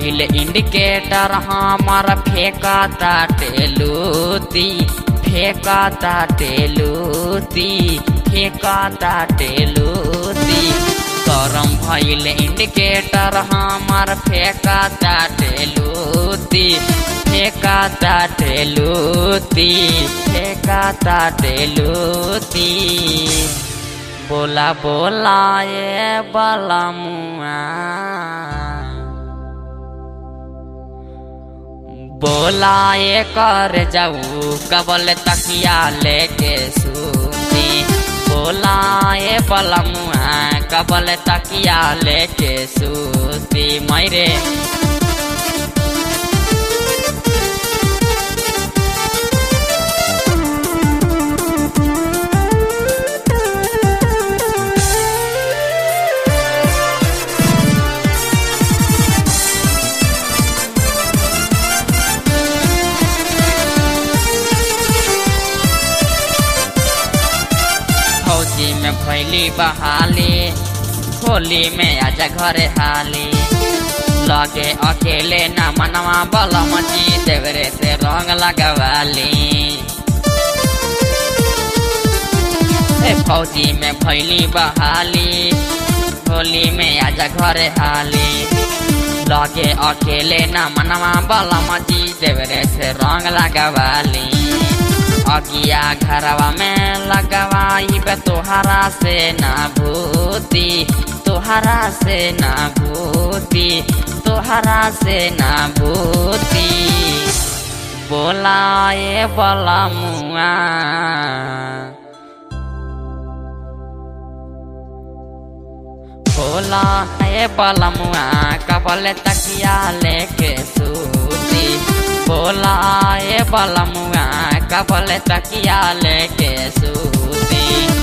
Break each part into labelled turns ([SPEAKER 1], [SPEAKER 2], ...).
[SPEAKER 1] भइल इंडिकेटर हमर फेंका टेलूती फेंका टेलूती फेंका टेलूती गरम भइल इंडिकेटर हमर फेंका टेलूती फेंका टेलूती फेंका टेलूती बोला बोला ये बला मुआ बोला ये कर जाऊ कबल तकिया लेके सूती बोला ये बला मुआ कबल तकिया लेके सूती मैरे फौजी में भैली बहाली होली में आजा घरे हाली लगे अकेले न मनवा बलम जी देवरे से रंग लगवाली ए फौजी में भैली बहाली होली में आजा घरे हाली लगे अकेले न मनवा बलम जी देवरे से रंग लगवाली अगिया घरवा में लगवाई बे तोहरा से ना भूती तोहरा से ना भूती तोहरा से ना भूती बोलाए बला मुआ बोला ए बला मुआ कबल तकिया लेके सूती बोला ए बला मुआ कबल तकिया लेके सूती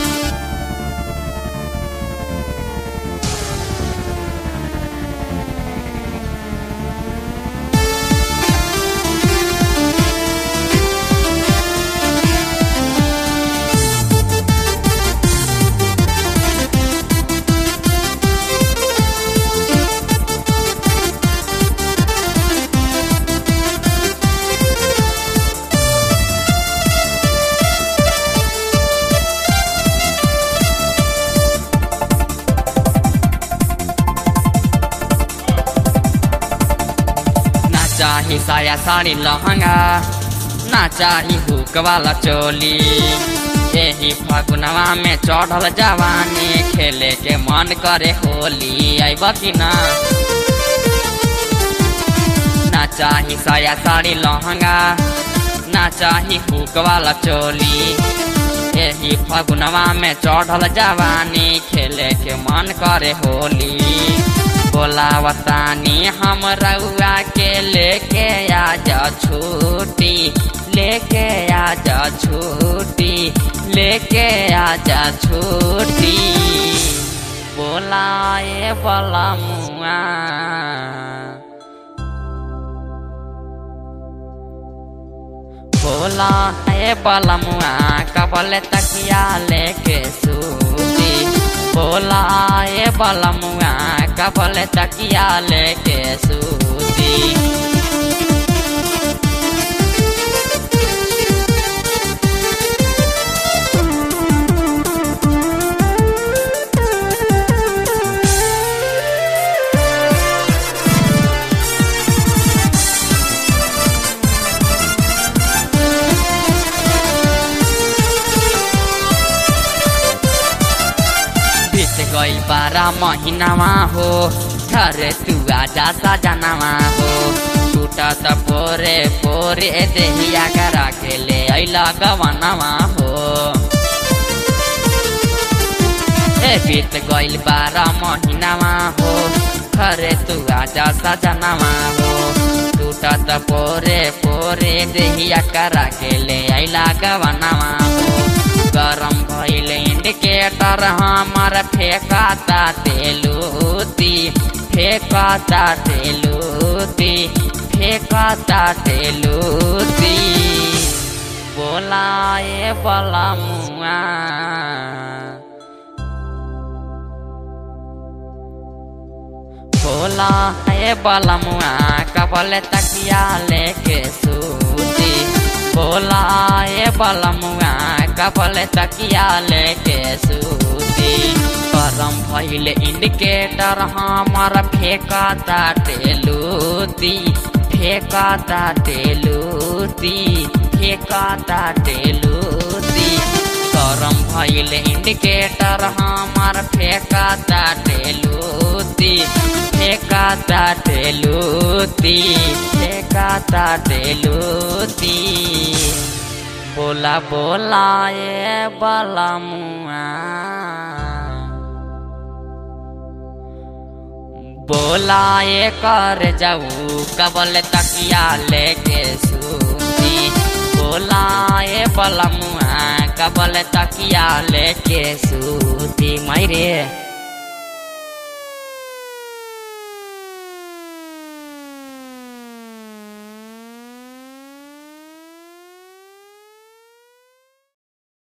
[SPEAKER 1] ना चाही साया साड़ी लहंगा ना चाही हुक वाला चोली यही फगुनवा में चढ़ल जवानी खेले के मन करे होली आइब कि ना ना चाही साया साड़ी लहंगा ना चाही हुक वाला चोली यही फगुनवा में चढ़ल जवानी खेले के मन करे होली बोलावतानी हम रउआ के लेके आजा छूटी लेके आजा छूटी लेके आजा छूटी बोलाए बला मुआ बोला ए बला मुआ कबल तकिया लेके सूती बोला ए बला मुआ कबल तकिया लेके सूती बीत गई बारह महीनावा हो घरे तू आजा सजनावा हो टूटा त पोरे पोरे देहिया करा के ले अइला गवनावा हो ए बीत गइल बारह महीनावा हो घरे तू आजा सजनावा हो टूटा त पोरे पोरे देहिया करा के ले अइला गवनावा हो गरम भइल इंडिकेटर हमर फेंकाता तेलूती फेंकाता तेलूती फेंकाता तेलूती बोलाए बला मुआ बोला ए बलमुआ कबल तकिया लेके सूती बोला ए बलमुआ कबल तकिया लेके सूती गरम भइल इंडिकेटर हमार फेंका टेलूती फेंका टेलूती फेंका टेलूती गरम भइल इंडिकेटर हमार फेंका टेलूती फेंका टेलूती फेंका टेलूती बोला बोला ए बलमुआ बोला ये कर जाऊ कबल तकिया लेके सूती बोला ये बलमुआ कबल तकिया लेके सूती मायरे